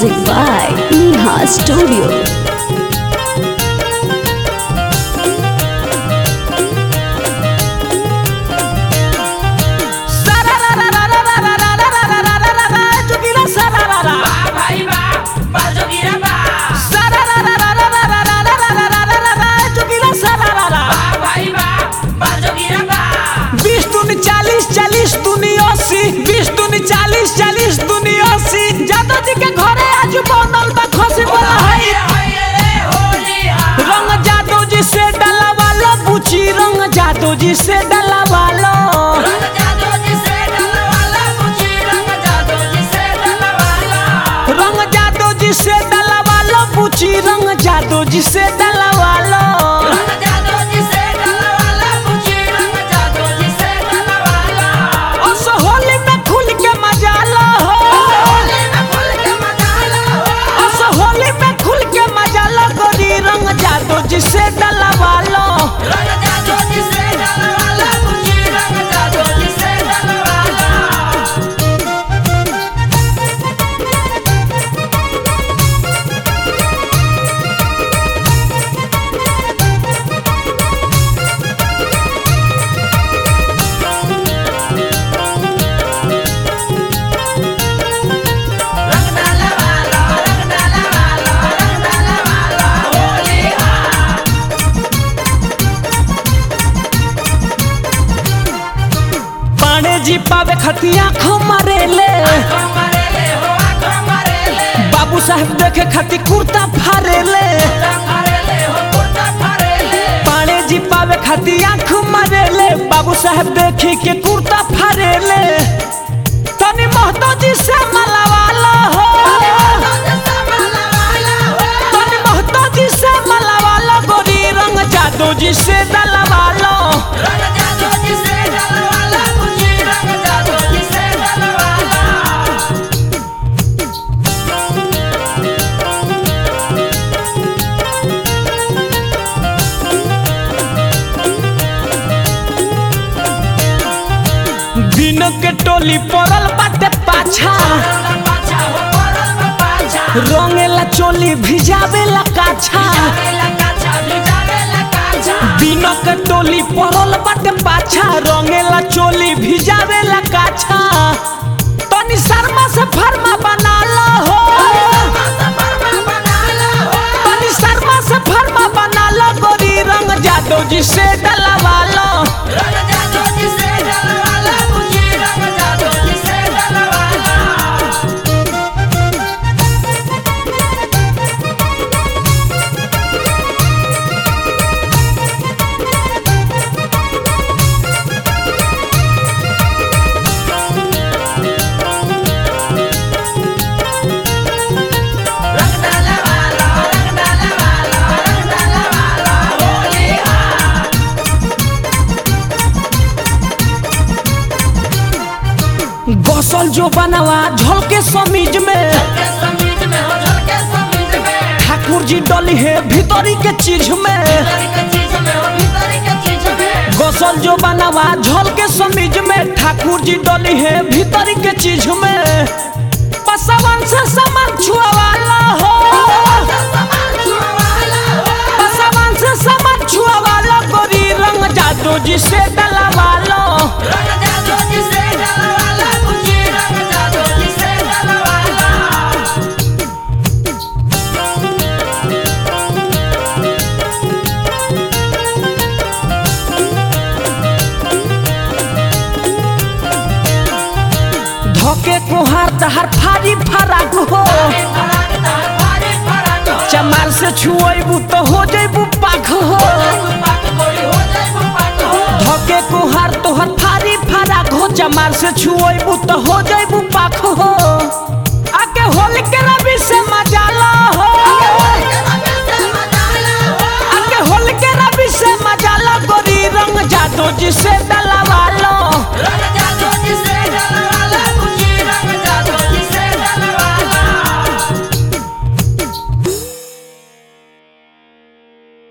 Music by Neha Studio. बीस दूनी चालीस चालीस दूनी अस्सी बीस दूनी चालीस चालीस दूनी अस्सी जादव जी के घरे आज बनल बा खसी बोला है रंग जादव जी से डला वालो बुची रंग जादव जी से डला वालो रंग जादव जी से डला वालो बुची रंग जादव जी से डला वालो उस होली में खुल के मजा लो उस होली में खुल के मजा लो गोरी रंग जादव जी से डला वालो पाणे जी पावे खतिया खो मरेले बाबू साहब देखे खाती कुर्ता फारेले पाणे जी पावे खाती आँख मरेले बाबू साहब देखी के कुर्ता फारेले तनी महतो जी से मलावाला हो तनी महतो जी से मलावाला गोरी रंग जादू जी से दलवालो दिन के टोली पड़ल बाटे पाछा रंगेला चोली भिजावेला काछा दिन के टोली पड़ल बाटे पाछा रंगेला चोली भिजावेला काछा तनी शर्मा से फरमा बना लो हो तनी शर्मा से फरमा बना लो गोरी रंग जादव जी से डलवा लो गसल जो बनवा झलके समीज में ठाकुर जी डली है भीतरी के चीज में गसल जो बनवा झलके समीज में ठाकुर जी डली है भीतरी के चीज में पसवन से समर छुआवाला हो पसवन से समर छुआवाला गोरी रंग जादू जी से डलावालो धोके कुहार तहर फारी फराक हो चमार से छुएबू तो हो जेबू पाख हो धोके कुहार तोहर फारी फराक हो चमार से छुएबू तो हो जेबू पाख हो आके होल के रवि से मजा लो हो आके होल के रवि से मजा लो गोरी रंग जादू जी से डलवा लो